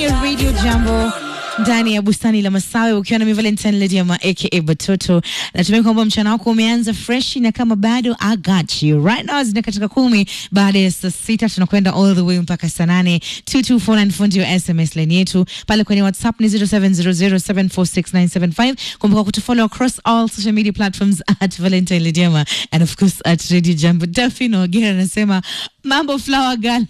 ya Radio Jambo ndani ya bustani la Masawe ukiwa na mi Valentine Lady ama aka Batoto. Natumai kwamba mchana wako umeanza fresh, na kama bado I got you right now, zina katika kumi baada ya saa sita tunakwenda all the way mpaka saa nane. 22494 ndio SMS line yetu pale kwenye WhatsApp ni 0700746975. Kumbuka kutufollow across all social media platforms at Valentine Lady ama and of course at Radio Jambo. Daphne Ogera anasema mambo flower girl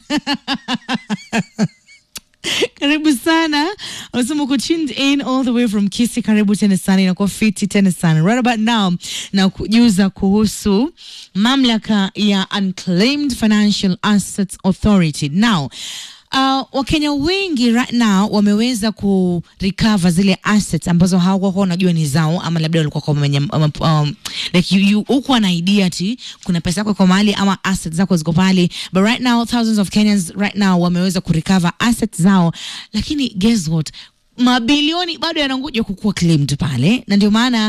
karibu sana unasema uko tuned in all the way from Kisi. Karibu tena sana, inakuwa fiti tena sana right about now, na kujuza kuhusu mamlaka ya Unclaimed Financial Assets Authority now Uh, Wakenya wengi right now wameweza ku recover zile assets ambazo hawakuwa wanajua ni zao, ama labda walikuwa kwa mwenye, um, um, like you, you hukuwa na idea ati kuna pesa yako iko mahali ama assets zako ziko pale, but right now thousands of Kenyans right now wameweza ku recover assets zao, lakini guess what mabilioni bado yanangoja kukuwa claimed pale, na ndio maana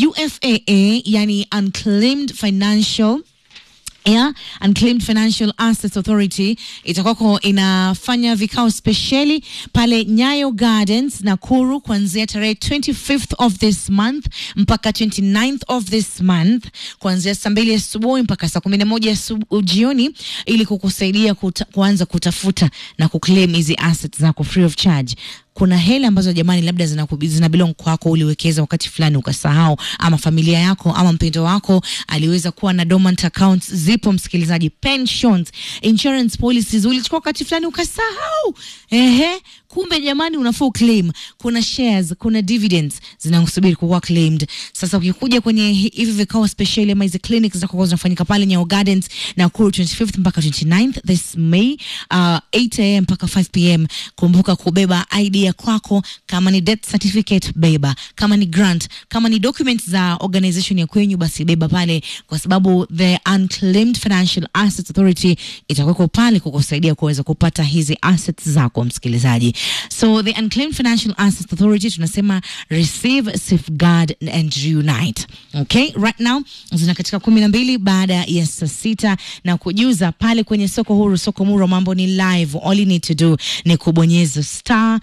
UFAA, yani Unclaimed Financial Yeah, Unclaimed Financial Assets Authority itakuwako inafanya vikao spesheli pale Nyayo Gardens Nakuru kuanzia tarehe 25th of this month mpaka 29th of this month kuanzia saa mbili asubuhi mpaka saa kumi na moja jioni ili kukusaidia kuta, kuanza kutafuta na kuclaim hizi assets zako free of charge kuna hela ambazo jamani, labda zina, zina belong kwako, uliwekeza wakati fulani ukasahau, ama familia yako ama mpendo wako aliweza kuwa na dormant accounts. Zipo msikilizaji, pensions, insurance policies ulichukua wakati fulani ukasahau, ehe, kumbe jamani, unafaa claim. Kuna shares, kuna dividends zinakusubiri kuwa claimed. Sasa ukikuja kwenye hivi vikao special ama hizi clinics zako zinafanyika pale Nyayo Gardens Nakuru 25th mpaka 29th this May uh, 8 am mpaka 5 pm. Kumbuka kubeba ID ya kwako, kama ni death certificate beba, kama ni grant, kama ni documents za organization ya kwenyu, basi beba pale, kwa sababu the Unclaimed Financial Assets Authority itakuweko pale kukusaidia kuweza kupata hizi assets zako, msikilizaji. So the Unclaimed Financial Assets Authority tunasema receive, safeguard and reunite. Okay, right now zina katika kumi na mbili baada ya saa sita na kujuza pale kwenye soko huru, soko muro, mambo ni live. All you need to do ni kubonyeza star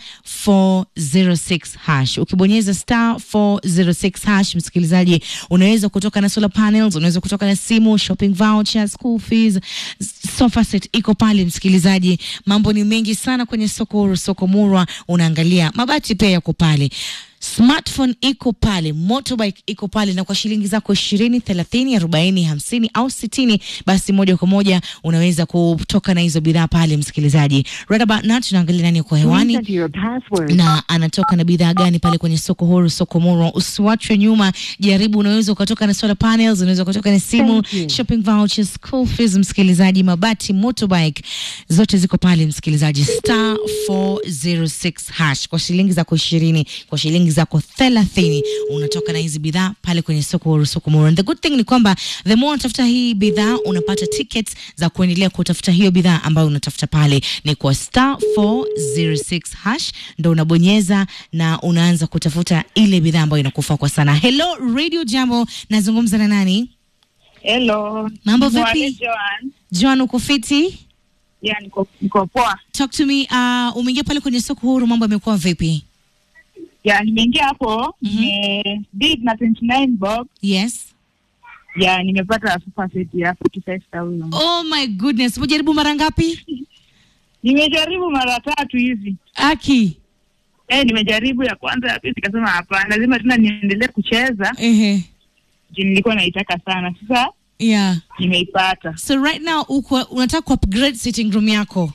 406 hash. Ukibonyeza star 406 hash, msikilizaji, unaweza kutoka na solar panels, unaweza kutoka na simu, shopping voucher, school fees, sofa set iko pale msikilizaji. Mambo ni mengi sana kwenye soko huru, soko murwa, unaangalia mabati pia yako pale smartphone iko pale, motorbike iko pale, na kwa shilingi zako ishirini, thelathini, arobaini, hamsini au sitini, basi moja kwa moja unaweza kutoka na hizo bidhaa pale, msikilizaji. Right about now tunaangalia nani kwa hewani na anatoka na bidhaa gani pale kwenye soko huru, soko muro. Usiwachwe nyuma, jaribu. Unaweza ukatoka na solar panels, unaweza ukatoka na simu, shopping vouchers, school fees, msikilizaji, mabati, motorbike zote ziko pale, msikilizaji. Star 406 hash kwa shilingi zako ishirini, kwa shilingi zako thelathini unatoka na hizi bidhaa pale kwenye soko huru soko muro. And the good thing ni kwamba the more unatafuta hii bidhaa unapata tickets za kuendelea kutafuta hiyo bidhaa ambayo unatafuta pale. Ni kwa star 406 hash ndo unabonyeza na unaanza kutafuta ile bidhaa ambayo inakufaa kwa sana. Hello Radio Jambo, nazungumza na nani? Hello. Mambo Mwale vipi? Joan. Joan, uko fiti? Ya, niko, niko poa. Talk to me. Uh, umeingia pale kwenye soko huru, mambo yamekuwa vipi? Ya, nimeingia hapo Mhm. nime bid na 29 bob. Yes. Ya, nimepata super set ya 45000. Oh my goodness, umejaribu mara ngapi? Nimejaribu mara tatu hivi. Aki. Eh, nimejaribu ya kwanza ya pili nikasema hapana, lazima tena niendelee kucheza. Ehe. Juu nilikuwa naitaka sana. Sasa Yeah. nimeipata. So right now uko unataka ku upgrade sitting room yako.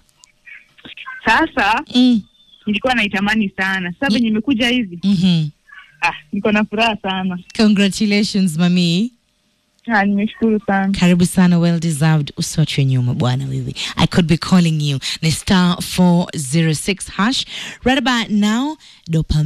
Sasa Mm. nilikuwa naitamani sana. Sasa venye nimekuja hivi, Mhm. ah, niko na furaha sana. Congratulations mami. Ah, nimeshukuru sana. Karibu sana, well deserved. Usiwachwe nyuma bwana wewe. I could be calling you. Ni star 406 hash. Right about now, dopamine